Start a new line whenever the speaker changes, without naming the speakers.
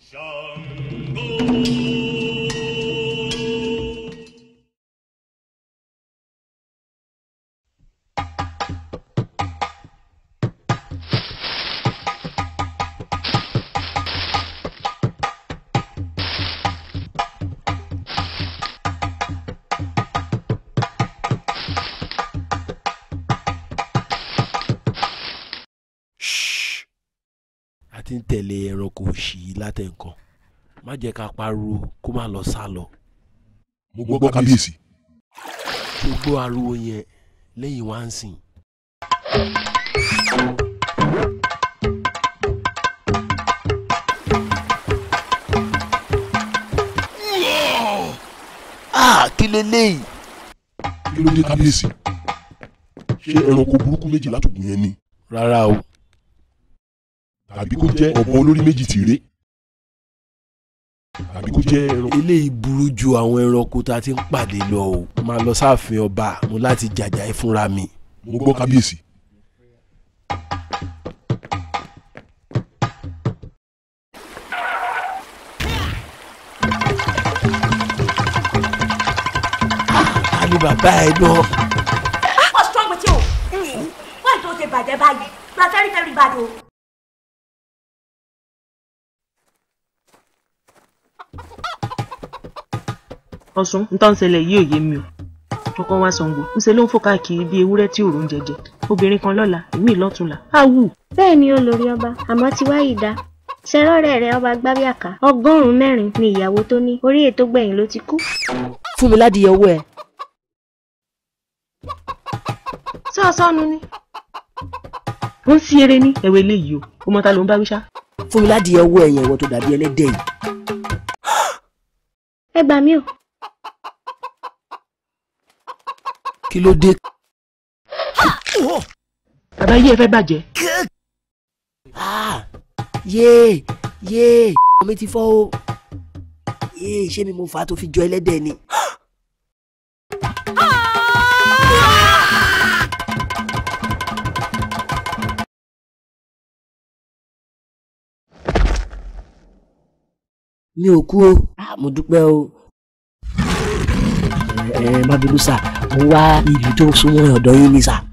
a ti ń tẹ̀lé ẹranko òṣì yìí látẹ̀ǹkan má jẹ́ ká pariwo kó má lọ sá lọ
mo gbọ́ kábíyèsí.
gbogbo ariwo yẹn lẹ́yìn wá ń sìn. ah kí leléyìí.
kí ló dé kábíyèsí. ṣé ẹranko burúkú méjì látòkùn yẹn ni.
rárá o
tàbí kó jẹ́ ọ̀bọ olórí méjì tìrẹ. tàbí kó jẹ́ ẹranko.
eléyìí burú ju àwọn ẹranko tá a ti ń pàdé lọ o máa lọ sáàfin ọba mo láti jàjà ẹ fúnra mi.
mo gbọ́ kábíyèsí.
ta ni bàbá ẹ náà.
What's wrong with you? Why don't they bàjẹ́ báyìí? You are very very bad o.
ọ̀sùn ń tán ṣẹlẹ̀ yìí ò yé mi o ọkọ wa Ṣàngó ńṣe ló ń fò káàkiri bíi ewúrẹ́ tí òòrùn jẹjẹ obìnrin kan lọ́la èmi lọ́tùnla á wù.
bẹ́ẹ̀ ni olórí ọba àmọ́ tí wáyé dá ṣẹrọ́rẹ́ rẹ̀ ọba gbábíàká ọgọ́rùn-ún mẹ́rin ni ìyàwó tó ní orí ètò gbẹ̀yìn ló ti kú.
fún mi ládìyẹ owó ẹ.
ṣé ọsọ́nu ni. ó ń sí eré ní ẹ̀wẹ̀ eléyìí o ó mọ ta ló ń bá wí ṣá.
fún mi ládìyẹ owó ẹ yẹn ìwọ tó dàbí ẹlẹ́dẹ̀ yìí.
ẹ gbà mí o
kí ló dé.
bàbá yìí ẹ fẹ́ bàjẹ́.
Ah, yéè yéè ọmọ mi ti fọ́ o yéè ṣé mi mo fà á tó fi jọ ẹlẹ́dẹ̀ ni. mi ò kú o Ah, mo dúpẹ́ o ẹ ẹ má bínú sà mo wá ìlú tó súnmọ́ ọ̀dọ̀ yín ni sà.